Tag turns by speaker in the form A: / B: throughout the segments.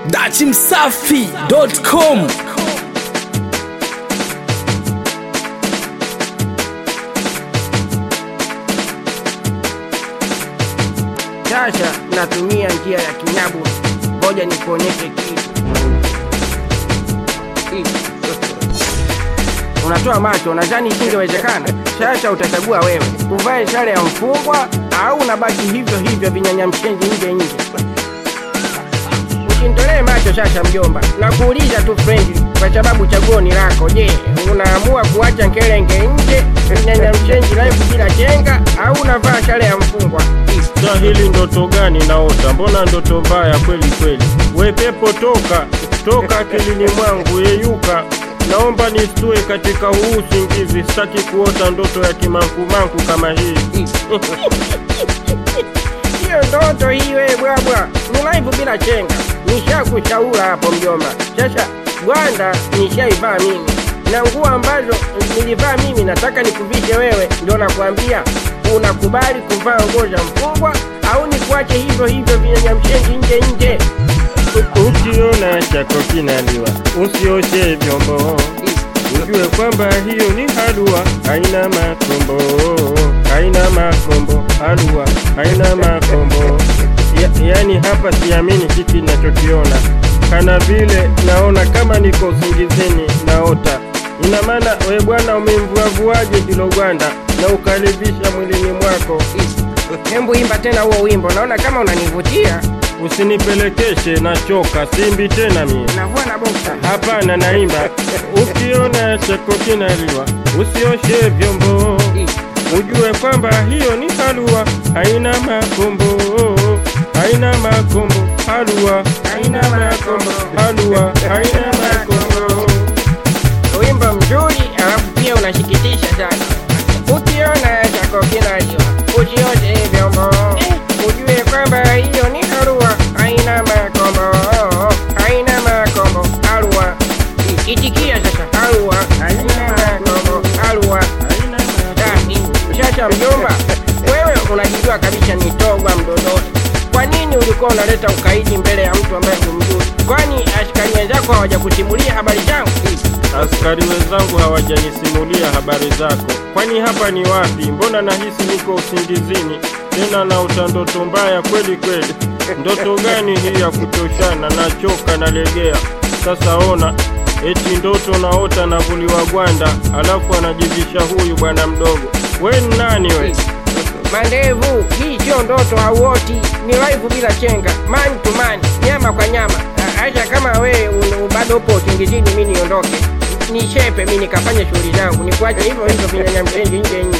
A: dachimsafi.com
B: Sasa natumia njia ya kinyabu, ngoja nikuonyeshe kitu. Unatoa macho, nadhani isingewezekana. Sasa utachagua wewe, uvae sare ya mfungwa au unabaki hivyo hivyo vinyanyamshenji nje nje. Usinitolee macho sasa, mjomba, nakuuliza tu friendly, kwa sababu chaguo ni lako. Je, unaamua kuacha nkelenge nje vinyanyamshenji live bila chenga au unavaa sare ya mfungwa?
C: Sa hili ndoto gani naota? Mbona ndoto mbaya kweli kweli? We pepo toka, toka akilini mwangu, yeyuka. Naomba nistue katika huu usingizi, sitaki kuota ndoto ya kimankumanku kama hii.
B: Hiyo ndoto hii wewe bwabwa, ni live bila chenga. Nishakushauri hapo mjomba. Sasa gwanda nishaivaa mimi na nguo ambazo nilivaa mimi nataka nikuvishe wewe, ndio nakwambia unakubali kuvaa nguo za mfungwa au nikuache hivyo hivyo vinyanyamshenji nje nje?
C: Ukiona chako kinaliwa, usioshe vyombo, ujue kwamba hiyo ni halua, haina makombo, haina makombo, halua haina makombo. Ya, yani hapa siamini hiki ninachokiona, kana vile naona kama niko usingizini naota. Ina maana we bwana umemvuavuaje hilo gwanda na ukalivisha mwilini mwako?
B: Hembu imba tena huo wimbo, naona kama unanivutia.
C: Usinipelekeshe, nachoka, simbi tena mie.
B: Navua na boksa.
C: Hapana, naimba. Ukiona chako kinaliwa, usioshe vyombo, ujue kwamba hiyo ni halua, haina makombo, haina makombo, halua, haina makombo, halua, haina makombo.
B: Wimbo mzuri alafu pia unashikitisha sana. Ukiona chako kinaliwa usioshe vyombo, ujue kwamba hiyo ni harua, haina makombo, haina makombo, harua. Itikia sasa, harua, haina makombo, harua.
C: Haina makombo.
B: Ah, Sasa mjomba, wewe unajijua kabisa ni togwa mdodoni. Kwa nini ulikuwa unaleta ukaidi mbele ya mtu ambaye humjui? Kwani askari wenzako hawajakusimulia habari zangu?
C: Askari wenzangu hawajanisimulia habari zako. Kwani hapa ni wapi? Mbona nahisi niko usingizini tena naota ndoto mbaya kweli kweli. Ndoto gani hii ya kuchoshana? Nachoka, nalegea. Sasa ona, eti ndoto naota navuliwa gwanda, alafu anajivisha huyu bwana mdogo. We ni nani we?
B: Mandevu, hii sio ndoto, hauoti, ni live bila chenga, man to man, nyama kwa nyama. Ah, Acha kama we un- bado upo usingizini, mi niondoke, nishepe mi nikafanye shughuli zangu, nikuache hivyo hivyo vinyanyamshenji nje nje.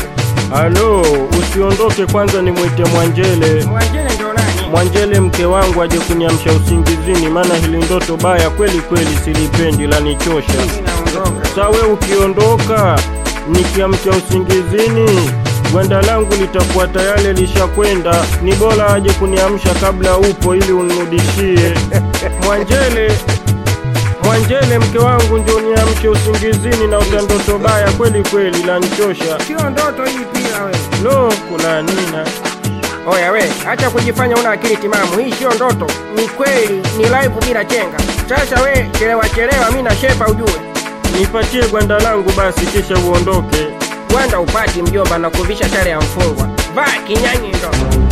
C: Halo, usiondoke kwanza, nimwite Mwanjele.
B: Mwanjele ndo nani?
C: Mwanjele mke wangu aje kuniamsha usingizini, maana hili ndoto baya kweli kweli, silipendi, lanichosha.
B: Mimi naondoka.
C: Sa we ukiondoka, nikiamka usingizini, gwanda langu litakuwa tayari lishakwenda. Ni bora aje kuniamsha kabla upo, ili unirudishie. Mwanjele, Mwanjele mke wangu, ndio niamshe usingizini, na uta ndoto baya kweli kweli, lanichosha.
B: Sio ndoto hii pia wewe.
C: Lo, kuna nina
B: Oya we, acha kujifanya una akili timamu. Hii sio ndoto, ni kweli, ni live bila chenga. Sasa we chelewa chelewa, mi nashepa ujue.
C: nipatie gwanda langu basi, kisha uondoke.
B: Gwanda upati mjomba na kuvisha sare ya mfungwa. Vaa kinyanyi ndo.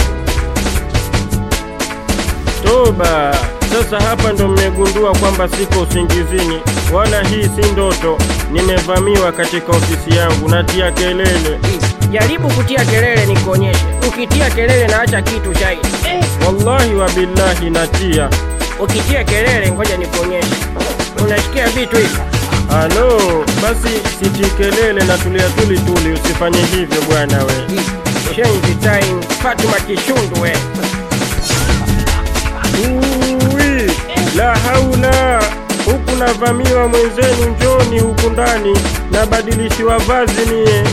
C: Toba! Sasa hapa ndo mmegundua kwamba siko usingizini, wala hii si ndoto. Nimevamiwa katika ofisi yangu, natia kelele.
B: Jaribu kutia kelele nikuonyeshe. Ukitia kelele na acha kitu shahidi. Eh,
C: Wallahi wa billahi natia.
B: ukitia kelele ngoja nikuonyeshe. Unashikia vitu hivi.
C: Halo, basi siti kelele na tulia tuli tuli, usifanye hivyo bwana we.
B: Change time. Fatuma Kishundu we.
C: Uwi, la haula! Huku navamiwa mwenzenu, njoni huku ndani, nabadilishiwa vazi mie.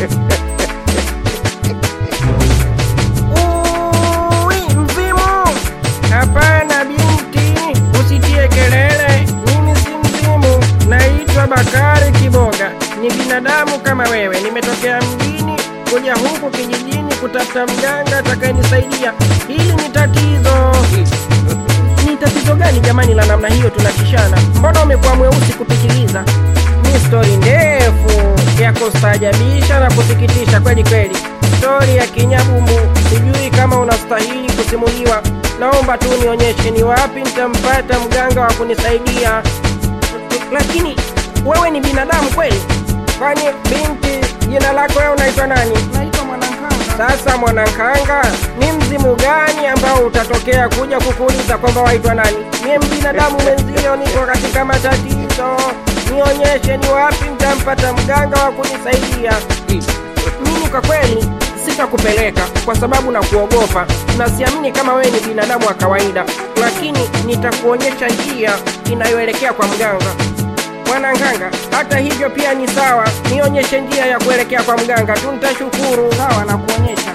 B: Uwi, mzimu! Hapana binti, usitie kelele. Mimi si mzimu, naitwa Bakari Kiboga. Ni binadamu kama wewe, nimetokea mjini kuja huku kijijini kutafuta mganga atakayenisaidia. Hili ni tatizo. Ni tatizo gani jamani la namna hiyo tunatishana? Mbona umekuwa mweusi kupitiliza? Ni stori ndefu ya kustaajabisha na kusikitisha kweli kweli, stori ya kinyabumbu. Sijui kama unastahili kusimuliwa. Naomba tu nionyeshe ni wapi nitampata mganga wa kunisaidia. Lakini wewe ni binadamu kweli? Kwani binti, jina lako wewe unaitwa nani?
A: Naitwa Mwanankanga.
B: Sasa Mwanankanga, ni mzimu gani ambao utatokea kuja kukuuliza kwamba waitwa nani? Mie mbinadamu mwenzio, niko katika matatizo. Nionyeshe ni wapi nitampata mganga wa kunisaidia. Mimi kwa kweli sitakupeleka kwa sababu na kuogopa na siamini kama wewe ni binadamu wa kawaida, lakini nitakuonyesha njia inayoelekea kwa mganga. Mwananganga, hata hivyo pia ni sawa, nionyeshe njia ya kuelekea kwa mganga tu, nitashukuru.
A: Sawa, na kuonyesha.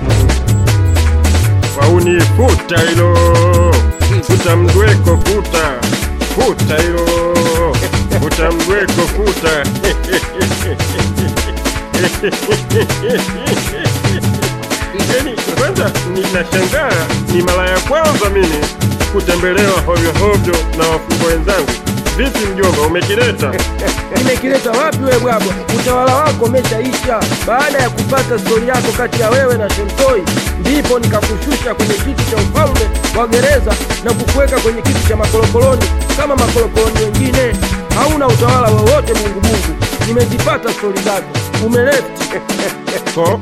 C: Wauni futa hilo, futa mdweko, futa futa hilo, futa mdweko, futa yani, kwanza ninashangaa, ni mara ya kwanza mimi kutembelewa hovyo hovyo na wafungwa wenzangu. Vipi mjomba, umekileta?
B: Nimekileta wapi wewe bwabwa? Utawala wako umeshaisha. Baada ya kupata stori yako kati ya wewe na Shemtoi, ndipo nikakushusha kwenye kiti cha ufalme wa gereza na kukuweka kwenye kiti cha makolokoloni kama makolokoloni wengine. Hauna utawala wowote, Mungu Mungu. Nimezipata stori zako, umelefti
C: Ko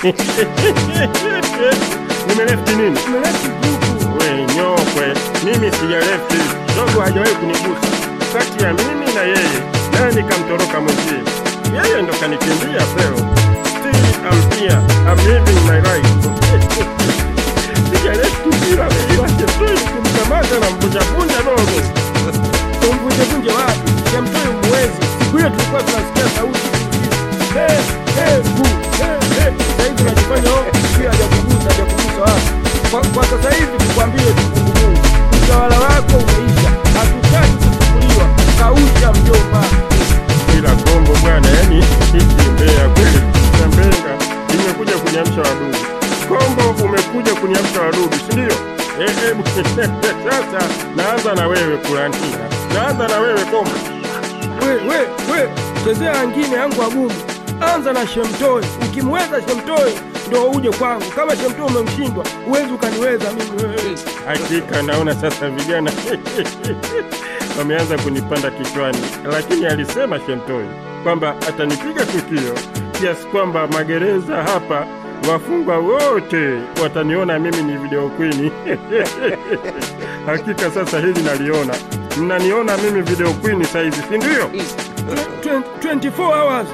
C: nimelefti nini?
B: umelefti grupu.
C: We nyokwe, mimi sijalefti, dogo hajawahi kunigusa. Kati ya mimi na yeye, naye nikamtoroka mwenzie, yeye ndo kanikimbia peo. Still I'm here, I'm living my life. Sijalefti bila bila Cheptoi kumkamata na mvunjavunja dogo.
B: Umvunjevunje wapi? Shemtoi umwezi. Siku hiyo tulikuwa tunasikia sauti Hey, hey, bu, hey, hey. Sasa hivi unajifanya oh, sio hajakugusa, hajakugusa wapi? Kwa, kwa sasa hivi tukwambie tu Mungu Mungu, utawala wako umeisha, hatutaki kuchukuliwa. Kausha mjomba.
C: Ila kombo bwana, yani hiki mbea kweli na mbenga imekuja kuniamsha wadudu. Kombo umekuja kuniamsha wadudu, si ndio? Eh, eh, sasa naanza na wewe kulantia, naanza na wewe kombo.
B: We, we, we, chezea angine yangu agumu. Anza na Shemtoi. Ukimweza Shemtoi ndo uje kwangu. Kama Shemtoi umemshindwa, huwezi ukaniweza mimi wewe.
C: Hakika naona sasa vijana wameanza kunipanda kichwani, lakini alisema Shemtoi kwamba atanipiga tukio kiasi kwamba magereza hapa wafungwa wote wataniona mimi ni video queen. Hakika sasa hili naliona, mnaniona mimi video queen saizi, si ndio?
B: 24 hours.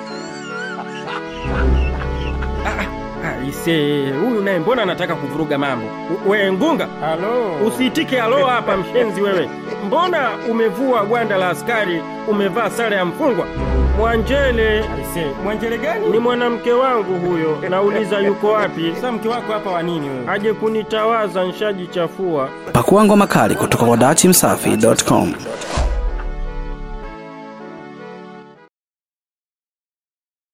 B: Aise, huyu naye mbona anataka kuvuruga mambo? U- We Ngunga,
C: Halo,
B: usiitike halo hapa mshenzi wewe. Mbona umevua gwanda la askari, umevaa sare ya mfungwa? Mwanjele
A: Aise, mwanjele gani?
B: ni mwanamke wangu huyo, nauliza yuko wapi?
A: Sasa mke wako hapa wa nini wewe?
B: Aje kunitawaza, nshajichafua.
D: Pakua ngoma kali kutoka kwa dachimsafi.com.